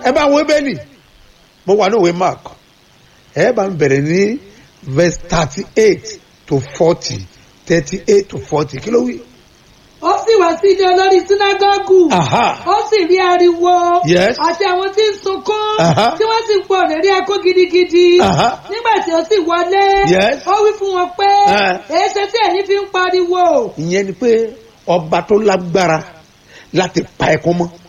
ẹ bá wo bẹ́ẹ̀lì mo wà ní òwe mark ẹ bá ń bẹ̀rẹ̀ ní verse thirty eight to forty thirty eight to forty kí ló wí. ó sì wá sí ilé olórí sínágọ́gù Aha. ó sì rí ariwo Yes. àti àwọn tí ń sunkún Aha. tí wọ́n sì ń pọ̀ rẹ̀rí ẹkún gidigidi Aha. nígbà tí ó sì wọlé Yes. ó wí fún wọn pé Eh. èéṣe tí ẹ̀yin fi ń pariwo ìyẹn ni pé ọba tó lágbára láti pa ẹkún mọ́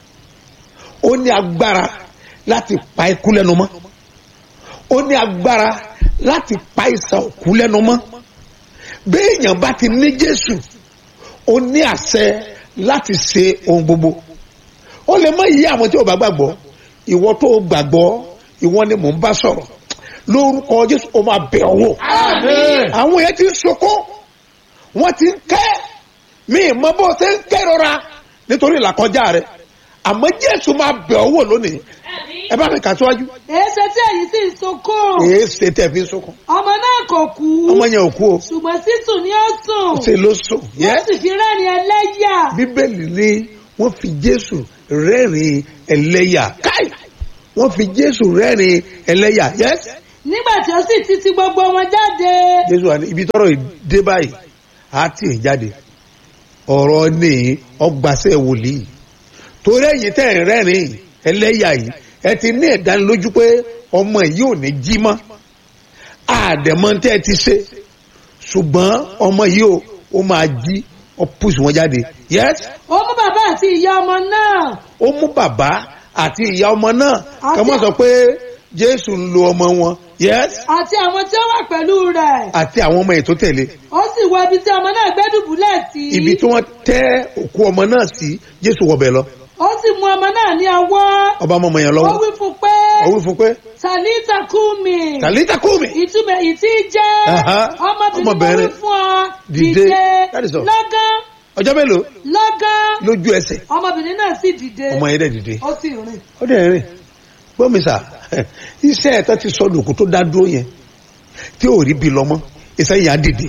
ó ní agbára láti pa ẹkún lẹ́nu mọ́ ó ní agbára láti pa ìsàn òkú lẹ́nu mọ́ béèyàn bá ti ní jésù ó ní àṣẹ láti ṣe ohun gbogbo ó lè mọ iye àwọn tí ò bá gbàgbọ́ ìwọ tó gbàgbọ́ ìwọ ni mò ń bá sọ̀rọ̀ lórúkọ jésù ó máa bẹ̀ ọ́ wò àwọn yẹn ti ń sunkún wọ́n ti ń kẹ́ mi mọ bó ṣe ń kẹ́rọra nítorí ìlàkọjá rẹ àmọ́ jésù máa bẹ̀ ọ́ wò lónìí ẹ bá mi kà síwájú èéṣe tí ẹ̀yin sì ń sunkún èé ṣe tẹ̀ fi ń sunkún ọmọ náà kò kú ọmọ yẹn ò kú o ṣùgbọ́n sísùn ni ó sùn ṣe ló sùn wọ́n yẹ sì fi rẹ́rìn ẹlẹ́yà bíbélì ni wọ́n fi jésù rẹ́rìn ẹlẹ́yà káì wọ́n fi jésù rẹ́rìn ẹlẹ́yà yẹ nígbà tí ó sì ti ti gbogbo wọn jáde jésù wà ní ibi tọrọ dé báyìí á tì í jáde ọ̀rọ̀ ní ọgbàṣẹ wòlíì torí ẹ̀yin tẹ́ ẹ̀ rẹ́rìn ẹlẹ́yà yìí ẹ ti ní ìdánilójú pé ọmọ yìí ò ní jí mọ́ àdẹ̀mọ́ tẹ́ ẹ ti ṣe ṣùgbọ́n ọmọ yìí ò ó máa jí ó pùsù wọn jáde yes ó mú bàbá àti ìyá ọmọ náà ó mú bàbá àti ìyá ọmọ náà Àti- kí wọ́n sọ pé jésù ń lo ọmọ wọn yes àti àwọn tí ó wà pẹ̀lú rẹ̀ àti àwọn ọmọ yìí tó tẹ̀lé ó sì wọ ibi tí ọmọ náà gbé dùbúlẹ̀ sí ibi tí wọ́n tẹ́ òkú ọmọ náà sí jésù wọbẹ̀ lọ ó sì mú ọmọ náà ní ọwọ́ ọba ọmọ ọmọ yẹn ó lọ́wọ́ wí fún pé ó wí fún pé tàlítà kúmi tàlítà kúmi ìtumọ̀ ìtí jẹ́ Aha. ọmọbìnrin mo Ọmọbìnrin. wí fún ọ Dìde. dìde That is all. lọ́gán ọjọ́ mélòó lọ́gán lójú ẹsẹ̀ ọmọbìnrin náà sì dìde ọmọ yẹn dẹ̀ dìde ó sì rìn ó dẹ̀ rìn gbọ́mísà iṣẹ́ ẹ̀tọ́ ti sọ lòkù tó dá dúró yẹn tí ò rí bí lọ́mọ́ iṣẹ́ yẹn á dìde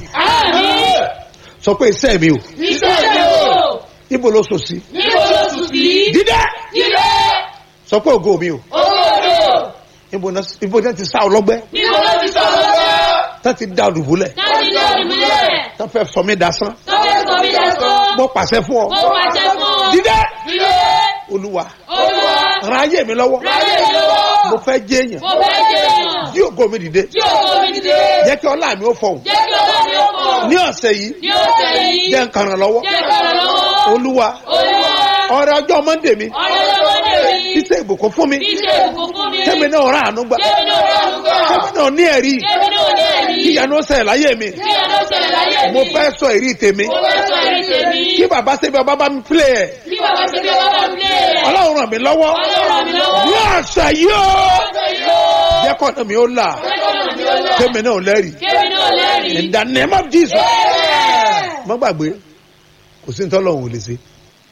sọ pé iṣẹ́ mi ò Iṣẹ́ mi o, ibo ló so sí níbo ló sùn sí? dídẹ́ Jíde, sọ pé ògo mi ò owó mi o, ibo náà ibo náà ti sá ọlọ́gbẹ́ níbo ló ti sọ lọ́wọ́? tá ti dá olùbúlẹ̀ Láti ní òdìmúlẹ̀, tá fẹ́ sọ mí dasán tọ́jú sọ mí lẹ́sọ́, mo pàṣẹ fún ọ mo pàṣẹ fún ọ. dídẹ́ Jíde, olúwa Olúwa, ran ayé mi lọ́wọ́ ráyè mi lọ́wọ́. mo fẹ́ jẹ́ èèyàn Mo fẹ́ jẹ́ èèyàn. jí ògo mi dìde Tí ògo mi dìde, jẹ́ kí ọlá mi ó fọhùn jẹ́ kí ọlá mi ó pọ̀. ní ọ̀sẹ̀ yìí Ní ọ̀sẹ̀ yìí, jẹ́ nǹkan ràn lọ́wọ́ jẹ́ kí ọlá lọ́wọ́. olúwa Olúwa, ọrẹ ọjọ́ mọ́ndé mi ọ̀rẹ́ lọ́wọ́ ní èmi. iṣẹ́ ìbùkún fún mi Iṣẹ́ ìbùkún fún mi. kẹ́mi náà rà àánú gbà Kẹ́mi náà rà àánú gbà. kẹ́mi náà ní ẹ̀rí Kẹ́mi náà ní ẹ̀rí. kí ìyanu ó ṣẹlẹ̀ láyé mi Kí ọ̀nà ṣẹlẹ̀ láyé mi. mo fẹ́ sọ èrí tèmi Mo fẹ́ sọ èrí tèmi. kí bàbá ṣe bí ọba bá mi pílẹ̀ ẹ̀ Kí bàbá ṣe bí ọba bá mi lé rẹ̀. ọlọ́run ràn mí lọ́wọ́ Ọlọ́run ràn mí lọ́wọ́. ní ọ̀sẹ̀ yìí ó Ọ̀sẹ̀ yìí ó. jẹ́ kọ́nà mi ó là Jẹ́ kí ọ̀nà mi ó là. kẹ́mi náà lẹ́rìí Kẹ́mi náà lẹ́rìí. in the name of Jesus Bẹ́ẹ̀. mọ́ gbàgbé kò sí ní tọ́lọ́run ò lè ṣe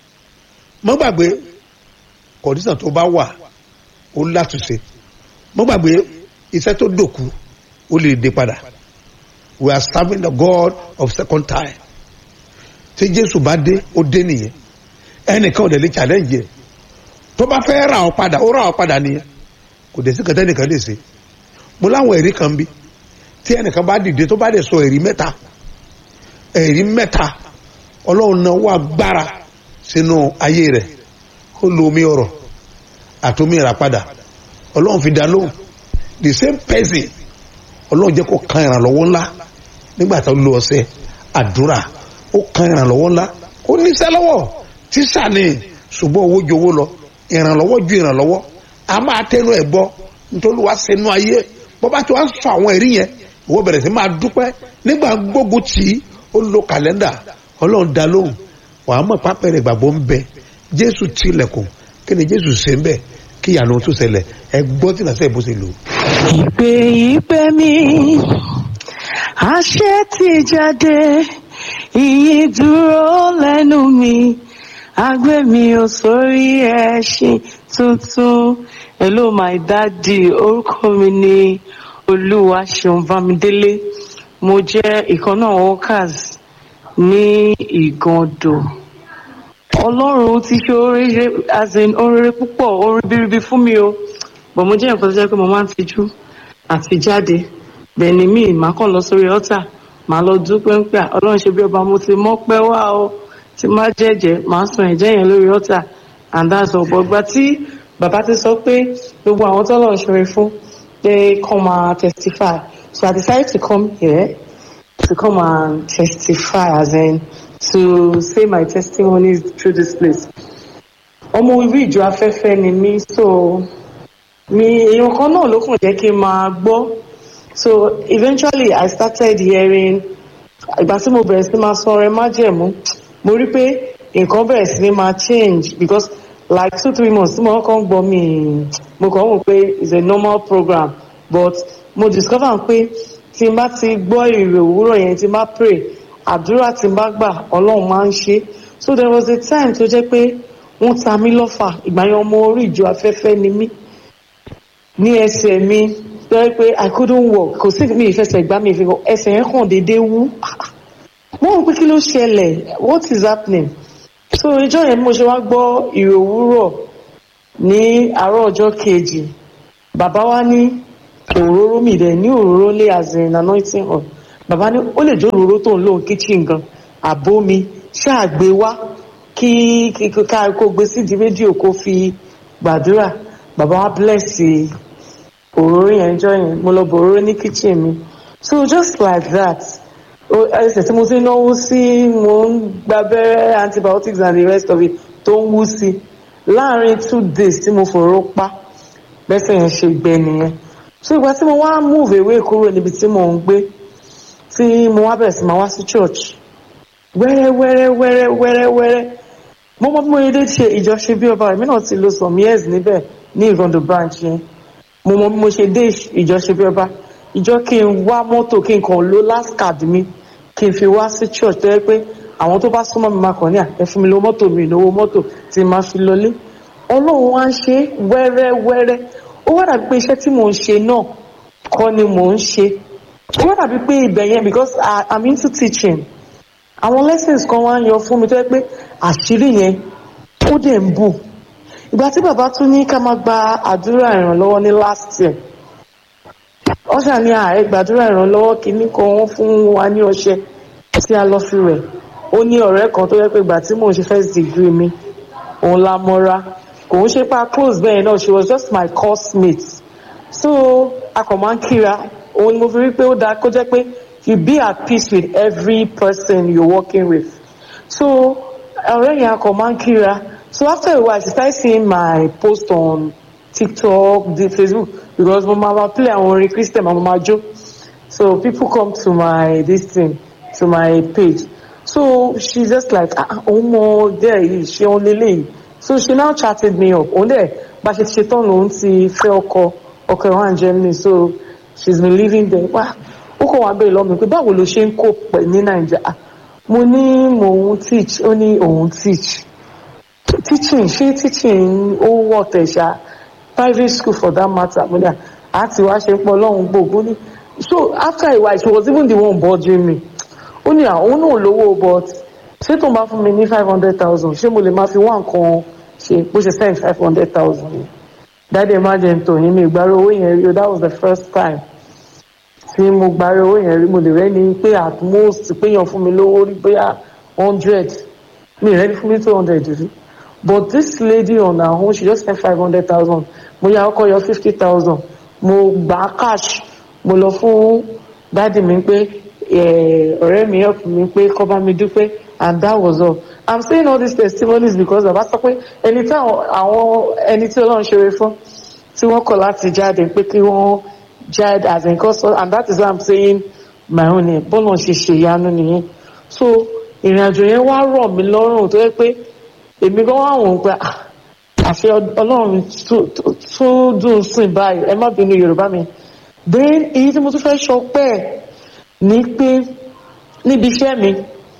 mọ́ gbàgbé kọ̀dísàn tó bá wà ó látúnṣe mọ́ gbàgbé iṣẹ́ tó dòkú ó lè dé padà we are serving the God of second time tí Jésù bá dé ó dé nìyẹn ẹnìkan ò dẹ̀ lè challenge yẹ tó bá fẹ́ ra ọ padà ó ra ọ padà nìyẹn kò dẹ̀ sí kẹtẹ́ nìkan lè ṣe mo láwọn ẹ̀rí kan bí tí ẹnìkan bá dìde tó bá dẹ̀ sọ ẹ̀rí mẹ́ta ẹ̀rí mẹ́ta ọlọ́run náà wà gbára sínú ayé rẹ̀ ó lo omi ọ̀rọ̀ àtomi ìràpadà ọlọ́run fi dá lóhùn the same person ọlọ́run jẹ́ kó kan ìrànlọ́wọ́ ńlá nígbà tó lo ọ̀sẹ̀ àdúrà ó kan ìrànlọ́wọ́ ńlá ó níṣẹ́ lọ́wọ́ tíṣà ni ṣùgbọ́n owó ju owó lọ ìrànlọ́wọ́ ju ìrànlọ́wọ́ a máa tẹnu ẹ̀ bọ́ nítorí wàá sẹnu ayé bọ́bá tí wàá sọ àwọn ẹ̀rí yẹn ìwọ bẹ̀rẹ̀ sí máa dúpẹ́ nígbà gbógun tì í ó lo kàlẹ́ndà ọlọ́run dá lóhùn wàá mọ̀ pápẹ́rẹ́ ìgbàgbọ́ ń bẹ jésù tilẹ̀kùn kí ni jésù ṣe ń bẹ kí ìyanu tó ṣẹlẹ̀ ẹ gbọ́ tí nàṣẹ́ bó ṣe lò. ìpè ìpè mi àṣẹ ti jáde ìyìn dúró lẹ́nu mi agbé mi ò sórí ẹṣin tuntun hello my daddy orúkọ mi ni olúwaṣeun bámidélé mo jẹ́ ìkan náà workers ní ìgàndò ọlọ́run ti ṣe oríire as in oríire púpọ̀ orin biribi fún mi o bọ̀ mo jẹ́ nǹkan tó jẹ́ pé mo máa ń tijú àti jáde bẹ́ẹ̀ ni mí màá kàn lọ sórí ọ́tà màá lọ dúpẹ́ ń pè à, ọlọ́run ṣe bí ọba mo ti mọ́ pẹ́ wá o tí má jẹ́jẹ́ màá sun ẹ̀jẹ̀ yẹn lórí ọ́tà and that's all but gba tí bàbá ti sọ pé gbogbo àwọn tó lọ́ọ́ ṣoore fún pé kọ́ máa testify so I decided to come here to come and testify as in to say my testimonies through this place. ọmọ orí ìjọ afẹ́fẹ́ ni mí so mi èèyàn kan náà ló kàn jẹ́ kí n máa gbọ́ so eventually I started hearing ìgbà tí mo bẹ̀rẹ̀ sí máa sọ ọrẹ májẹ̀mú mo rí pé nǹkan bẹ̀rẹ̀ sí ní máa change because like two three months tí mo kàn ń gbọ́ mi mo kàn ń wò pé it's a normal program but mo discover pé tí n bá ti gbọ́ èrè òwúrọ̀ yẹn tí n bá pray àdúrà tí n bá gbà ọlọ́run máa ń ṣe so there was a time tó jẹ́ pé wọ́n ta mí lọ́fà ìgbà yẹn ọmọ orí ìjọ afẹ́fẹ́ ni mí ní ẹsẹ̀ mi tó jẹ́ pé I couldn't walk kò sí mi ìfẹsẹ̀ gbá mi ìfẹ́ ẹsẹ̀ yẹn kàn déédéé wú mo rò pé kí ló ṣẹlẹ̀ what is happening so ìjọ yẹn bí mo ṣe wá gbọ́ ìrò òwúrọ̀ ní àárọ̀ ọjọ́ kejì bàbá wa ní òróró mi dẹ̀ ní òróró lé as in anointing oil bàbá ní ó lè jó òróró tó ń lò ní kitchen gan àbó mi ṣáàgbé wá kí kí ká kó gbé sídìí rédíò kó fi gbàdúrà bàbá wa bless òróró yẹn jọ yẹn mo lọ bọ òróró ní kitchen mi so just like that o- ẹsẹ̀ tí mo ti náwó sí mo ń gbábẹ́rẹ́ antibiotics and the rest of it tó ń wú sí láàárín two days tí mo fòró pa bẹ́sẹ̀ yẹn ṣe gbẹ nìyẹn so ìgbà tí mo wá move away kúrò níbi tí mo ń gbé tí mo wá bẹ̀rẹ̀ sí máa wá sí church wẹ́rẹ́ wẹ́rẹ́ wẹ́rẹ́ wẹ́rẹ́ wẹ́rẹ́ mo mọ bí mo yẹ dé ṣe ìjọṣe bí ọba èmi náà ti lo some years níbẹ̀ ní ìgàndò branch yẹn mo mọ bí mo ṣe dé ìjọṣe bí ọba ìjọ kí n wá mọ́tò kí n kàn lo last card mi kí n fi wá sí church tó yẹ pé àwọn tó bá súnmọ́ mi máa kàn ní à ẹ fún mi lówó mọ́tò mi ìnáwó mọ́tò tí máa fi lọlé ọlọ́run wá ń ṣe wẹ́rẹ́ wẹ́rẹ́ ó wá dàbí pé iṣẹ́ tí mò ń ṣe náà kọ́ ni mò ń ṣe ó wá dàbí pé ibẹ̀ yẹn because I, I'm into teaching àwọn lessons kan wá ń yọ fún mi tó yẹ pé àṣírí yẹn ó dẹ̀ ń bù ìgbà tí bàbá tún ní ká máa gba àdúrà ìrànlọ́wọ́ ní last year ọ̀sà ní ààrẹ gbàdúrà ìrànlọ́wọ́ kìíní kan wọ́n fún wa ní ọṣẹ tí a lọ fi rẹ̀ ó ní ọ̀rẹ́ kan tó yẹ pé ìgbà tí mò ń ṣe first degree mi òun la mọ́ra kò ń ṣe pa close bẹ́ẹ̀ náà she was just my course mate so a kàn máa ń kíra òun ni mo fi rí pé ó dáa kó jẹ́ pé you be at peace with every person you're working with so ọ̀rẹ́ yẹn a kàn máa ń kíra so after a while she started seeing my post on tiktok the facebook because mo máa ma play àwọn orin christian mo máa jó so people come to my this thing to my page so she just like ah òun mọ dẹ́ yìí ṣé òun lélẹ́yìí so she now chatted me up òun dẹ̀ bá ṣe ṣe tán lòun ti fẹ́ ọkọ ọkọ ẹ̀ wá ní germany so she's been living there wá ó kàn wá bẹ́ẹ̀ lọ́mọ pé báwo ló ṣe ń kó pẹ̀ ní nàìjíríà mo ní mò ń teach ó ní òun teach teaching ṣé teaching ó wọ̀ tẹ̀sà private school for that matter mo ní à àti wá ṣe pọ̀ lọ́hùn gbogbo ní so after a while she was even the one bothering me ó ní àwọn náà lówó but ṣé tó ń bá fún mi ní five hundred thousand ṣé mo lè máa fi wá nǹkan ṣe bó ṣe send five hundred thousand dáadé emergent òyìn mi ìgbàrú owó yẹn rí o that was the first time tí mo gbàrú owó yẹn rí mo lè rẹ́ni pé at most péyàn fún mi lówó rí bóyá hundred mi rẹ́ni fún mi two hundred rí but this lady on her own she just spent five hundred thousand mo yà ọkọ yọ fifty thousand mo gbà cash mo lọ fún dáàdì mi pé ọ̀rẹ́ mi help mi pé kó bá mi dúpẹ́ and that was all i'm saying all these testimonies because bàbá sọ pé ẹni tí àwọn ẹni tí ọlọ́run ṣeré fún tí wọ́n kọ̀ láti jáde pé kí wọ́n jáde as in custom and that is why i'm saying my own name bọ́lá ṣe ṣe ìyanu nìyẹn so ìrìn àjò yẹn wá rọ̀ mí lọ́rùn tó yẹ pé èmi gan wà wọ́n pé àṣẹ ọlọ́run tó dùn sìn báyìí ẹ má bínú yorùbá mi then èyí tí mo tún fẹ́ sọ pẹ́ ní pé níbi iṣẹ́ mi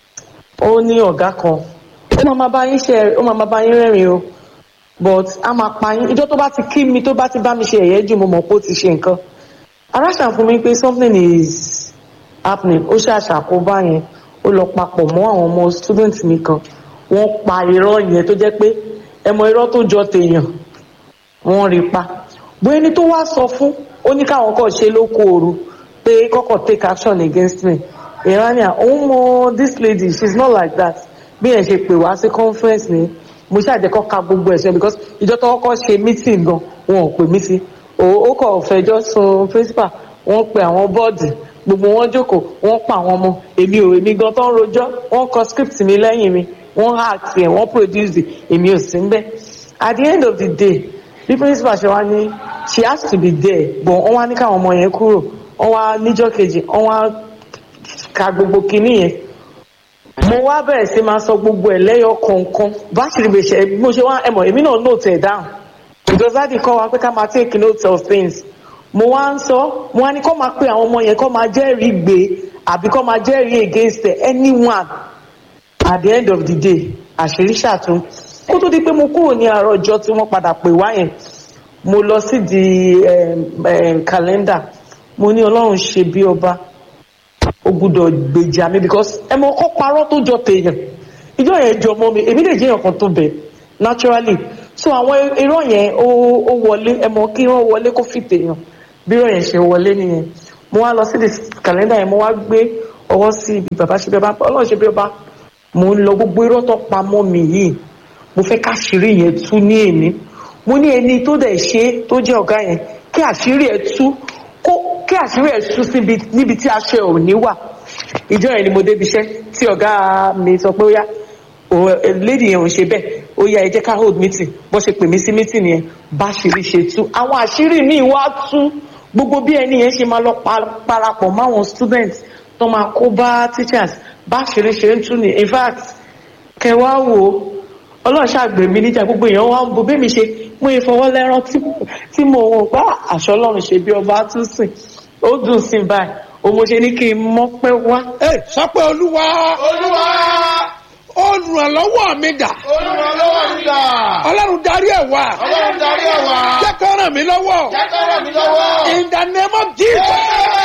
ó ní ọ̀gá kan ó máa máa bá yín ṣe ó máa máa bá yín rẹ́rìn o but a máa pa yín ìjọ tó bá ti kí mi tó bá ti bá mi ṣe ẹ̀yẹ́ jù mo mọ̀ pé ó ti ṣe nǹkan aráṣà fún mi pé something is happening ó ṣàṣàkóbá yẹn ó lọ papọ̀ mọ́ àwọn ọmọ student mi kan wọ́n pa irọ́ yẹn tó jẹ́ pé ẹmọ irọ́ tó jọ tèèyàn wọ́n rí pa bó ẹni tó wá sọ fún ó ní káwọn kọ́ ṣe lóko òru pé kọ́kọ́ take action against me ìrànìyà òun mọ this lady she is not like that bí ẹ̀ ṣe pè wá sí conference ni mo ṣàjẹ́kọ́ ka gbogbo ẹ̀sùn because ìjọ tó kọ́kọ́ ṣe meeting gan wọn ò pè mí sí ó kọ̀ fẹjọ́ sun principal wọ́n pe àwọn bọ́ọ̀dì gbogbo wọn jókòó wọ́n pa àwọn ọmọ èmi ò èmi gan tó ń rojọ́ wọ́n kọ script mi lẹ́yìn mi wọ́n hack ẹ̀ wọ́n produce èmi ò sí níbẹ̀ at the end of the day bí principal ṣe wá ní she has to be there but wọ́n wá ní káwọn ọmọ yẹn kúrò wọ́n wá níjọ́ kejì wọ́n wá ka gbogbo kinní yẹn mo wá bẹ̀rẹ̀ sí máa sọ gbogbo ẹ̀ lẹ́yọ kọ̀ọ̀kan bá ṣe lè ṣe mo ṣe wá ẹ̀mọ̀ èmi náà note ẹ̀ down because that dey kọ́ wa pé ká máa take note of things mo wá ń sọ mo wá ní kọ́ máa pe àwọn ọmọ yẹn kọ́ máa jẹ́rìí gbé àbí kọ́ máa jẹ́rìí against anyone at the end of the day àṣírí ṣàtún kó tó di pé mo kúrò ní àárọ̀ ọjọ́ tí wọ́n padà pè wá yẹn mo lọ sí di kàlẹ́ndà mo ní ọlọ́run ṣe bí ọba ó gbúdọ̀ gbèjà mi because ẹ mọ kọ́ parọ́ tó jọ tèèyàn ìjọ yẹn jọ mọ́ mi èmi lè jẹ́ èèyàn kan tó bẹ̀ naturally so àwọn irọ́ yẹn ó wọlé ẹ mọ kí irọ́ wọlé kó fi tèèyàn bí irọ́ yẹn ṣe wọlé nìyẹn mo wá lọ sí di kàlẹ́ndà yẹn mo wá gbé ọwọ́ sí ibi bàbá ṣe bí ọba ọlọ́run ṣe bí ọba mo ń lọ gbogbo irọ́ tó pa mọ́ mi yìí mo fẹ́ káṣírí yẹn tú ní èmi mo ní ẹni tó dẹ̀ ṣe tó jẹ́ ọ̀gá yẹn kí àṣírí ẹ̀ tú kó kí àṣírí ẹ̀ tú síbi níbi tí aṣọ ẹ̀ ò ní wà ìjọ yẹn ni mo débi iṣẹ́ tí ọ̀gá mi sọ pé ó yá lady yẹn ò ṣe bẹ́ẹ̀ ó yá ẹ jẹ́ ká hold meeting bó ṣe pè mí sí meeting yẹn bá ṣírí ṣe tú àwọn àṣírí míì wá tú gbogbo bí ẹni yẹn ṣe máa lọ parapọ̀ máwọn students tó máa kó bá teachers bá ṣírí ṣe ń tú ni in fact kẹwàá wò ó ọlọ́run ṣàgbé mi níjà gbogbo èèyàn wá ń bo bẹ́ẹ̀ mi ṣe mú ìfọwọ́ lẹ́rán tí mo wọ̀ bá àṣọ ọlọ́run ṣe bí ọba tún sìn ó dùn sí báyìí o mo ṣe ní kí n mọ́pẹ́ wá. ẹ sọ pé olúwa olúwa olùrànlọ́wọ́ mi dà olùrànlọ́wọ́ mi dà ọlọ́run darí ẹ̀ wá ọlọ́run darí ẹ̀ wá jẹ́ kó ràn mí lọ́wọ́ jẹ́ kó ràn mí lọ́wọ́. in the name of Jesus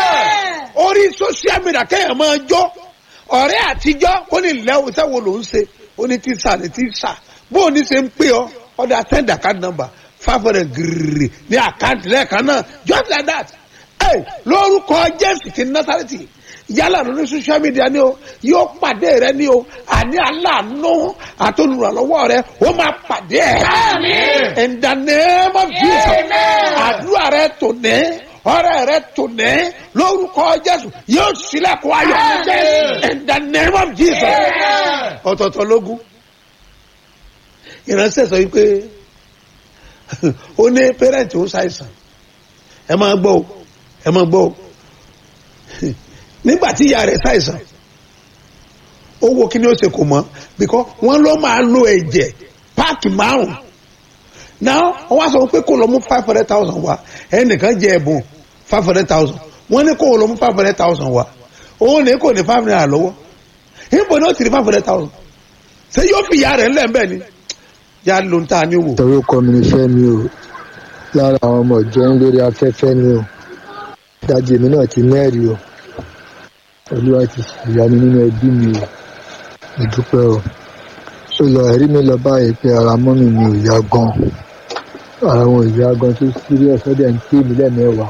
orí social media kéèyàn máa jó ọ̀rẹ́ àtijọ́ ó ní ìlẹ́wọ̀ sẹ́wọ̀ ló ń ṣe ó ní tíṣà ní tíṣà bó o ní ṣe ń pè ọ́ ọ̀dà send account number five hundred gírírì ní àkáǹtì lẹ́ẹ̀kan náà just like that ẹ lórúkọ jésù ti násàrẹ́tì yálà lórí social media ni o yóò pàdé rẹ ni o àní aláàánú àtolùrànlọ́wọ́ rẹ ó máa pàdé ẹ. Àmín. in the name of jesus Amen. àdúrà rẹ tò ní ọrẹ rẹ tò ní lórúkọ jésù yóò sílẹ̀kùn ayọ̀ Àmín. in the name of jesus Amen. ọ̀tọ̀ọ̀tọ̀ lógún ìránṣẹ́ sọ wípé ó ní pẹ́rẹ́ǹtì ó ṣàìsàn ẹ máa gbọ́ o ẹ máa gbọ́ o nígbà tí ìyá rẹ̀ ṣàìsàn ó wo kí ni ó ṣe kò mọ́ bíkọ́ wọ́n ló máa lo ẹ̀jẹ̀ páàkì márùn-ún náà wọ́n wá sọ pé kó lọ mú five hundred thousand wá ẹnìkan jẹ ẹ̀bùn five hundred thousand wọ́n ní kó lọ mú five hundred thousand wá òun ní kò ní five hundred lọ́wọ́ níbo ni ó ti rí five hundred thousand ṣé yóò fi ìyá rẹ̀ ńlẹ̀ ńbẹ̀ ni yá ló ń ta ni wò. orúkọ mi ni Fẹ́mi o lára àwọn ọmọ ìjọ ń lórí afẹ́fẹ́ ni o dájú èmi náà ti mẹ́rìí o olúwa ti ṣìyá mi nínú ẹbí mi o mo dúpẹ́ o ó lọ ẹ̀rí mi lọ báyìí pé ara mọ́mì mi ò yá gan ara wọn ò yá gan tó serious ọdẹ ń pè mí lẹ́mẹ̀wàá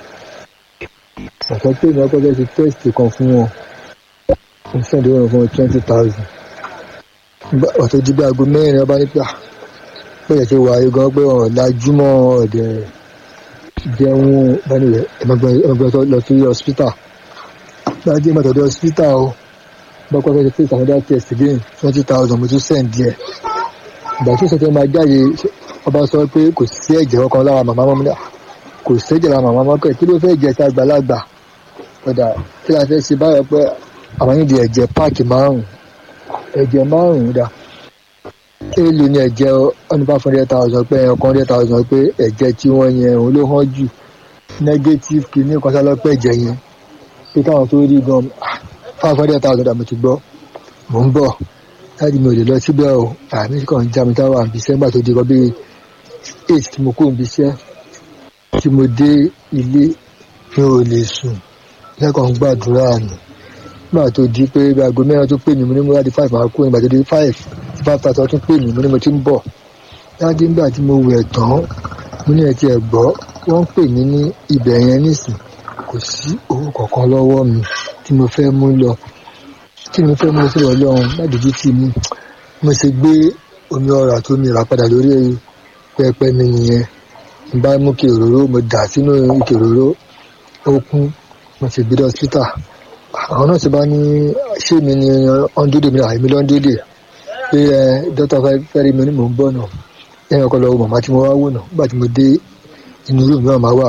ọ̀sán pé mi ọkọ̀ fẹ́ ṣe test kan fún wọn mo sẹ́ndí wọn fún twenty thousand ọ̀tọ̀ jí bí aago mẹ́rin ọba nípa pé ẹ̀ ṣe wà ayé gan pé ọ̀rọ̀ lajúmọ́ ọ̀dẹ̀ jẹun bẹ́ẹ̀ni rẹ̀ ẹ̀mọ́gbẹ́ lọ sí hospital láti ẹ̀mọ́ tọ̀dọ̀ hospital o bọ́kọ́ fẹ́ ṣe face another test again twenty thousand mo tún send díẹ̀ ìgbà tí ìṣẹ̀tẹ̀ máa jáde ọba sọ pé kò sí ẹ̀jẹ̀ kankan lára màmá mọ́mí náà kò sí ẹ̀jẹ̀ lára màmá mọ́kẹ́ kí ló fẹ́ jẹ́ sí àgbàlagbà padà kí la fẹ́ ṣe báyọ̀ pé àwọn yìí di ẹ̀jẹ̀ páàkì márùn-ún ẹ̀jẹ̀ márùn-ún dà èèlò ni ẹ̀jẹ̀ ọ̀nà five hundred thousand pé ẹ̀yàn kan hundred thousand pé ẹ̀jẹ̀ tí wọ́n yẹn òun ló hàn jù negative kìíní kan sálọ́pẹ́ ẹ̀jẹ̀ yẹn pé káwọn tó rí gan five hundred thousand àmì ti gbọ́ mò ń bọ̀ láti mi ò lè lọ síbẹ̀ o àmì kan já mi táwọn àbí sẹ́gbà tó di rọ́bì eight tí mo kó ibi iṣẹ́ tí mo dé ilé mi ò lè sùn lẹ́kọ̀ọ́ ń gbàdúrà nù nígbà tó di pé bí aago mẹ́rin tó pè mí mo ní mo wá di five máa kú nígbà tó di five tí five thirty tún pè mí mo ní mo ti ń bọ̀ dájú nígbà tí mo wẹ̀ tán mo ní ẹ̀ tí ẹ̀ gbọ́ wọ́n ń pè mí ní ibẹ̀ yẹn nísìn kò sí owó kankan lọ́wọ́ mi tí mo fẹ́ mú lọ tí mo fẹ́ mú sí ọlọ́run ládùúgbò tí mi mo ṣe gbé omi ọ̀rọ̀ àti omi ìrà padà lórí pẹpẹ mi nìyẹn n bá mú kí òróró mo dà sínú ike òróró ó kún mo sì gbé dé hospital àwọn náà ti bá ní ṣé mi ni ọ́ndúdè mi àìmí lọ́ndúdè pé ẹ dókítà fẹ́ rí mi ní mò ń bọ̀ náà ẹ̀yìn ọkọ̀ lọ́wọ́ màmá tí mo wá wò náà nígbà tí mo dé inú rúùmù náà máa wà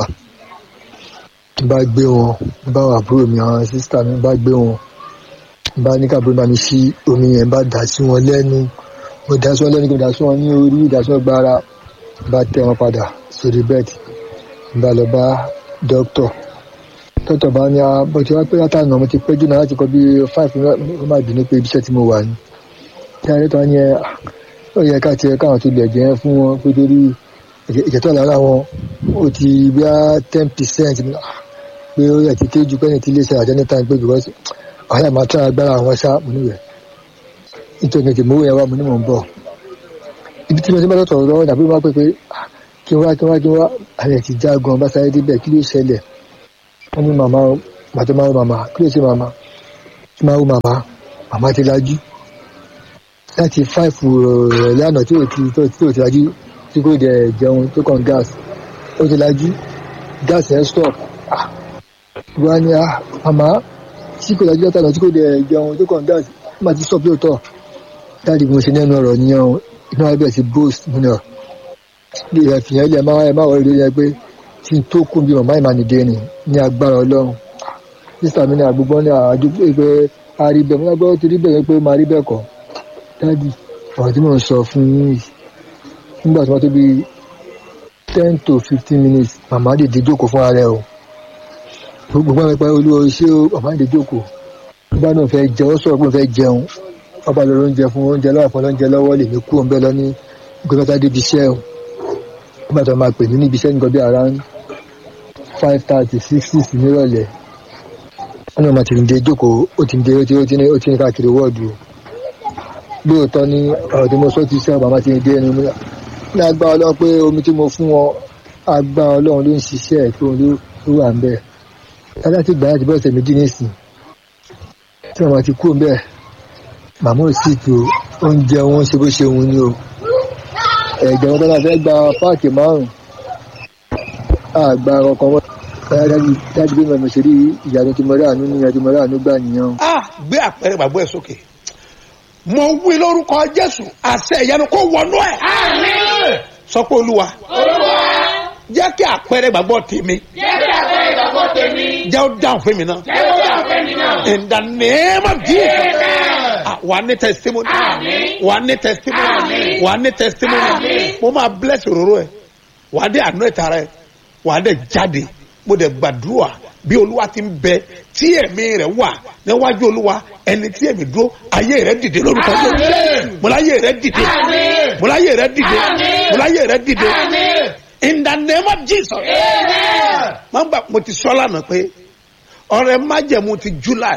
n bá gbé wọn n bá wà àbúrò mi àwọn sísítà mi n bá gbé wọn n bá ní káàbúrò bá mi ṣí omi yẹn n bá dà sí wọn lẹ́nu mo dà sí wọn lẹ́nu kí mo dà sí wọn ní orí dà sí wọn gbára n bá tẹ wọn padà sórí bẹ́ẹ̀dì n bá lọ bá dókítà dókítà bá ní bó ti wá pé látànà mo ti pẹ́ jù náà láti kọ́ bí five ó má bínú pé ibiṣẹ́ tí mo wà ní. kí á lẹ́tọ̀ ní ẹ ó yẹ ká tiẹ̀ káwọn tó lẹ̀ jẹ́ fún wọn pé torí ìjẹ́tọ̀ lára wọn ó ti bí á ten percent pé ó yẹ ti kéjú pẹ́yìn tí iléeṣẹ́ àjẹ́ ní time pé because àwọn àmà tí agbára àwọn ṣá mo níwẹ̀ nítorí ètò ìmọ̀wé yẹn wá mo ní mò ń bọ̀ ibi tí mo ti bá lọ́tọ̀ lọ́wọ́ ìdàbí wọn pé pé kí wá kí wá kí wá àlẹ́ ti já gan bá sáré débẹ̀ kí ló ṣẹlẹ̀ wọ́n ní màmá màtó máa wo màmá kí ló ṣe màmá tí máa wo màmá màmá ti lajú láti fáìfù rẹ̀ lánàá tí ò ti tí ò ti lajú tí kò dẹ̀ jẹun tó kàn gáàsì ó ti lajú gáàsì ẹ̀ stop wá ní à màmá tí kò lajú látàná tí kò dẹ̀ jẹun tó kàn gáàsì ó máa ti stop lóòótọ́ dáàdi mo ṣe nẹ́nu ọ̀rọ̀ nìyẹn inú abẹ́ ti boost nínú ọ̀ bí ìrẹ̀fìyàn ilẹ̀ máa ẹ̀ máa wọlé lórí ẹgbẹ́ tí tó kún bí màmá ìmànìdé ni ní agbára ọlọ́run sísà mi ní àgbègbè ní àdúgbò pé a rí bẹ́ẹ̀ mo náà gbọ́ ti rí bẹ́ẹ̀ pé ó máa rí bẹ́ẹ̀ kọ́ dáàdì ọ̀rọ̀ tí mò ń sọ fún yín yìí nígbà tí wọ́n tó bí ten to fifteen minutes màmá dìde jókòó fún ara ẹ̀ o gbogbo àwọn ẹ̀pẹ́ olúwo ṣé o màmá dìde jókòó nígbà náà fẹ́ jẹun ó sọ̀rọ̀ pé òun fẹ́ jẹun ọba lọ oúnjẹ fún oúnjẹ lọ́wọ́ fún oúnjẹ lọ́wọ́ lèmi kú òun bẹ́ẹ̀ lọ ní gbẹ́gbẹ́ta débi iṣẹ́ o nígbà tó máa pè ní níbi iṣẹ́ nǹkan bí around five thirty six six nírọ̀lẹ́ wọn náà máa ti ń de jókòó ó ti ń de ó ti ó ti ní ó ti ní káàkiri wọ́ọ̀dù lóòótọ́ ní ọ̀rọ̀ tí mo sọ ti sẹ́ bàbá ti ń dé ẹnu mi ní agbá ọlọ́run pé omi tí mo fún wọn agbá ọlọ́run ló ń ṣiṣẹ́ ẹ̀ tó ló wà ń bẹ̀ láti gbà láti bọ́ ọ̀sẹ̀ méjì nísìn tí màmá ti kú ń bẹ̀ màmá ò sì tó oúnjẹ wọn ṣe bó ṣe wù ní o ẹ̀jẹ̀ wọn tọ́lá fẹ́ gba páàkì márùn-ún àgbà ọkọ̀ wọn dájú bí mo ṣe rí ìyanu tí mo rí àánú ní ìyanu tí mo rí àánú gbà nìyẹn. a gbé àpẹẹrẹ gbàgbọ́ ẹ sókè mo wí lórúkọ jésù àṣẹ ìyanu kó wọnú ẹ Àmín. sọ pé olúwa Olúwa. jẹ́ kí àpẹẹrẹ gbàgbọ́ tèmi Jẹ́ kí àpẹẹrẹ ìgbàgbọ́ tèmi. jẹ́ ó dáhùn fún mi náà Jẹ́ kó dà fẹ́ mi náà. in the name of jesus Amen. Ah, wà á ní testimony Àmín. wà á ní testimony Àmín. wà á ní testimony Àmín. mo máa bless òróró ẹ wà á dé àánú ẹ̀ta rẹ wà á dé jáde mo dẹ̀ gbàdúrà bí olúwa ti ń bẹ tí ẹ̀mí rẹ̀ wà níwájú olúwa ẹni tí ẹ̀mí dúró ayé rẹ̀ dìde lórúkọ Àmín. Jésù mo láyé rẹ̀ dìde Àmín. mo láyé rẹ̀ dìde Àmín. mo láyé rẹ̀ dìde Àmín. in the name of jesus Amen. máa ń gbà mo ti sọ lánàá pé ọrẹ májẹ̀mú ti july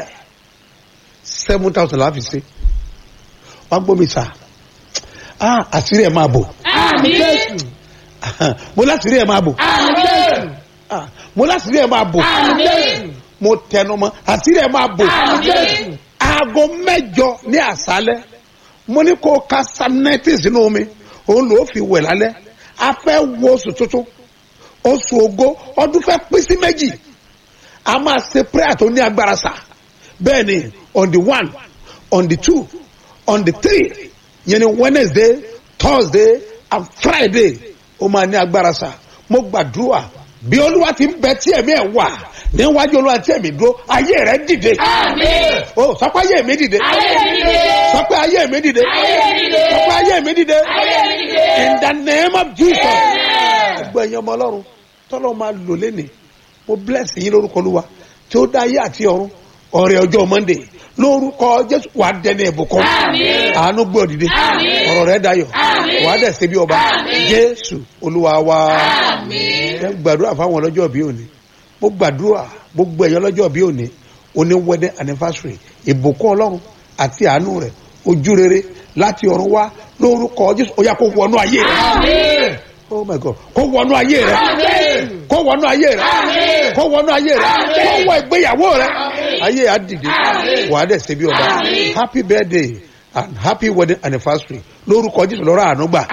seven thousand láfi ṣe wọn gbọ́ mi sà ah àṣírí ẹ̀ máa bò Àmín. mo láṣírí ẹ̀ máa bò Àmín. ah mo láṣírí ẹ̀ máa bò Àmín. mo tẹnu mọ́ àṣírí ẹ̀ máa bò Àmín. aago mẹ́jọ ní àṣálẹ́ mo ní kó ka sanẹ́tì sínú omi òun ló fi wẹ̀ lálẹ́ a fẹ́ wo oṣù tuntun oṣù ògo ọdún fẹ́ pín sí méjì a máa ṣe prayer tó ní agbára sá bẹ́ẹ̀ ni on the one on the two on the three yẹn ni wednesday thursday and friday ó máa ní agbára sá mo gbàdúrà bí olúwa ti ń bẹ tí ẹ̀mí ẹ̀ wà níwájú olúwa tí ẹ̀mí dúró ayé rẹ̀ dìde Àmín. o sọ pé ayé mi dìde Ayé mi dìde. sọ pé ayé mi dìde Ayé mi dìde. sọ pé ayé mi dìde Ayé mi dìde. in the name of jesus Amen. gbogbo ẹ̀yin ọmọ ọlọ́run tọ́lọ́ máa lò lẹ́nìí mo bless yín lórúkọ olúwa tí ó dá ayé àti ọ̀run ọ̀rẹ́ ọjọ́ monday lórúkọ jésù wàá dẹni ìbùkún Àmín. àánú gbọ́ dìde Àmín. ọ̀rọ̀ rẹ̀ dayọ̀ Àmín. wàá dẹ̀ ṣe bí ọba Àmín. jésù olúwa wa Àmín. ẹ gbàdúrà fáwọn ọlọ́jọ́ bí òní mo gbàdúrà gbogbo ẹ̀yọ́ ọlọ́jọ́ bí òní oní wedding anniversary ìbùkún ọlọ́run àti àánú rẹ̀ ojú rere láti ọ̀run wá lórúkọ jésù ó yá kó wọnú ayé rẹ̀ oh my god kó wọnú ayé rẹ̀ kó wọnú ayé rẹ̀ kó wọnú ayé rẹ̀ kó wọ ìgbéyàwó rẹ̀ ayé á dìde wàá dẹ̀ ṣe bí ọba happy birthday and happy wedding anniversary lórúkọ jésù lọ́rọ̀ àánú gbà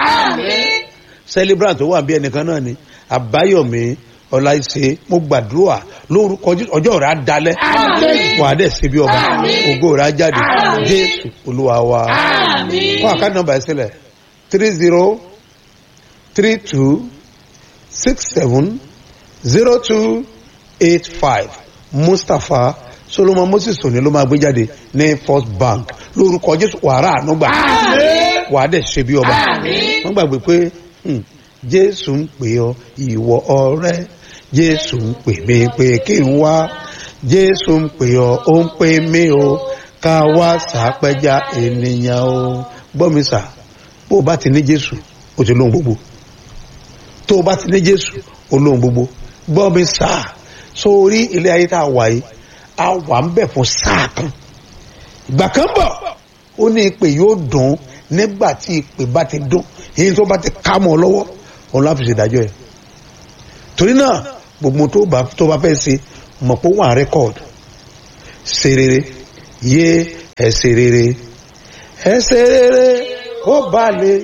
celebrant tó wà bí ẹnìkan náà ni àbáyọmí ọláìṣe mo gbàdúrà lórúkọ Jésù, ọjọ́ rẹ̀ á dalẹ̀ wà á dẹ̀ ṣe bí ọba ògo rẹ̀ á jáde jésù olúwa wa fún àkáǹtì nọ́mbà ẹ̀ sílẹ̀ three zero three two six seven zero two eight five mustapha solomon moses òní ló máa gbé jáde ní first bank lórúkọ jésù wàrà ànúgbà wà á dẹ̀ ṣe bí ọba wọ́n gbàgbé pé hmm, jésù ń pè ọ ìwọ ọ̀rẹ́ jésù ń pè mí pé kí n wá jésù ń pè ọ ó ń pè mí o ká wá sàpẹja ènìyàn o gbọ́ mi sà bó o bá ti ní jésù o ti lóhun gbogbo tó o bá ti ní jésù o lóhun gbogbo gbọ́ mi sà sórí ilé ayé tá a wà yìí a wà ń bẹ̀ fún sáà kan ìgbà kan bọ̀ ó ní ìpè yóò dùn nígbà tí ìpè bá ti dùn èyí tó bá ti ká mọ́ ọ lọ́wọ́ òun láfi ṣèdájọ́ ẹ̀ torí náà gbogbo tó bá tó bá fẹ́ ṣe mọ̀ pé wọ́n á rẹ́kọ̀dù ṣe rere yé ẹ ṣe rere ẹ ṣe rere ó balẹ̀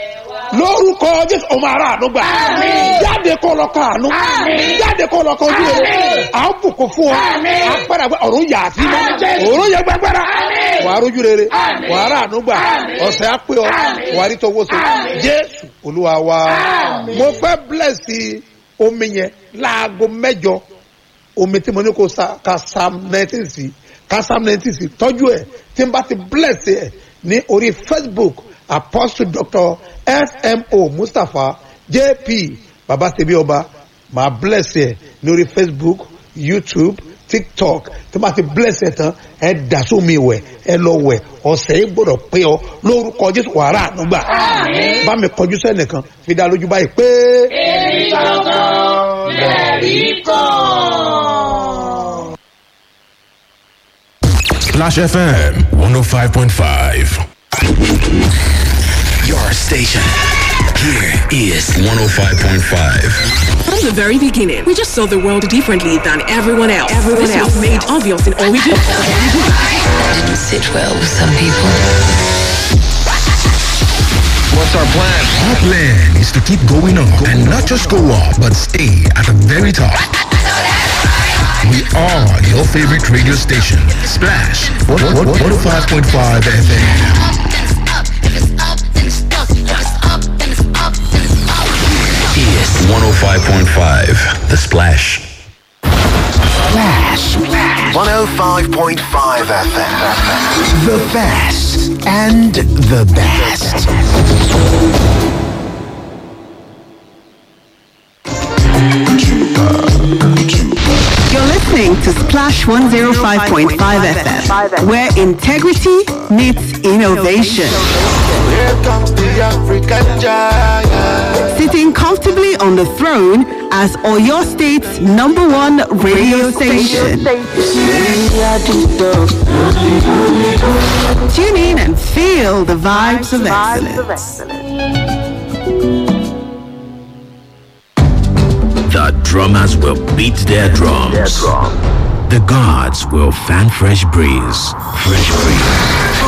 lórúkọ jésù ọmọ ara àánú gbà jáde kó lọ kọ àánú jáde kó lọ kọ ojú rere à ń bùkún fún ọ agbára gbẹ ọ̀run yà á sí mọ́ ọ̀run yẹ gbẹgbẹrẹ wà á rójú rere wà á rà àánú gbà ọ̀sẹ̀ á pé ọ wà á rí tọwọ́ so jésù olúwa wa mo fẹ́ blẹ̀sì omi yẹn láago mẹ́jọ omi tí mo ní kó sa ka psalm nineteen sí ka psalm nineteen sí tọ́jú ẹ̀ tí n bá ti bless ẹ̀ ní orí facebook apostle doctor smo mustapha jp baba sebi ọba máa bless ẹ̀ ní orí facebook youtube tiktok tí n bá ti bless ẹ̀ tán ẹ dà sómi wẹ̀ ẹ lọ wẹ̀ ọ̀sẹ̀ yìí gbọ́dọ̀ pé ọ lórúkọ jésù wàrà ànúgbà bá mi kọjú sẹ́nìkan fi dá lójú báyìí pé. èmi gangan lẹ́rí kan. Clash FM 105.5. Your station. Here is 105.5. From the very beginning, we just saw the world differently than everyone else. Everyone this else was made obvious in all we do. didn't sit well with some people. What's our plan? Our plan is to keep going up and not just go up, but stay at the very top. We are your favorite radio station, Splash 105.5 FM. Is 105.5. The Splash. Flash. 105.5 FM. The best and the best. You're listening to Splash 105.5 FM, where integrity meets innovation. Here comes the African giant. Sitting comfortably on the throne as Oyo State's number one radio station. Tune in and feel the vibes of excellence. The drummers will beat their drums. The gods will fan fresh breeze. Fresh breeze.